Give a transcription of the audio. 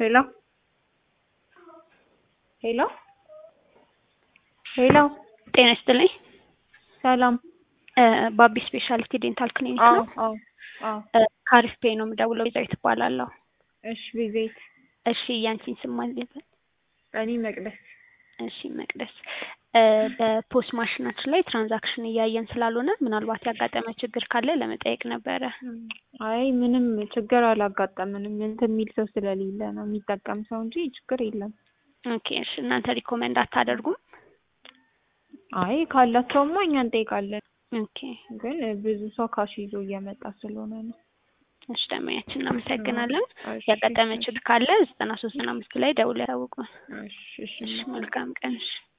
ሄሎ ሄሎ ሄሎ ጤና ይስጥልኝ። ሰላም። ባቢ ስፔሻሊቲ ዴንታል ክሊኒክ አዎ ነው። አዎ አዎ። ካሪፍ ፔ ነው የምደውለው። ቤዛዊት እባላለሁ። እሺ ቤዛዊት። እሺ ያንቺን ስም ማን ልበል? እኔ መቅደስ። እሺ መቅደስ። በፖስ ማሽናችን ላይ ትራንዛክሽን እያየን ስላልሆነ ምናልባት ያጋጠመ ችግር ካለ ለመጠየቅ ነበረ። አይ ምንም ችግር አላጋጠምንም። እንትን የሚል ሰው ስለሌለ ነው የሚጠቀም ሰው እንጂ ችግር የለም። ኦኬ እሺ። እናንተ ሪኮመንድ አታደርጉም? አይ ካላቸውማ እኛ እንጠይቃለን። ኦኬ ግን ብዙ ሰው ካሽ ይዞ እየመጣ ስለሆነ ነው። እሺ ደንበኛችን እናመሰግናለን። እሺ፣ ያጋጠመ እሺ፣ ችግር ካለ ዘጠና ሶስት ዘጠና አምስት ላይ ደውለው ያሳውቁን። እሺ፣ እሺ። እሺ መልካም ቀን። እሺ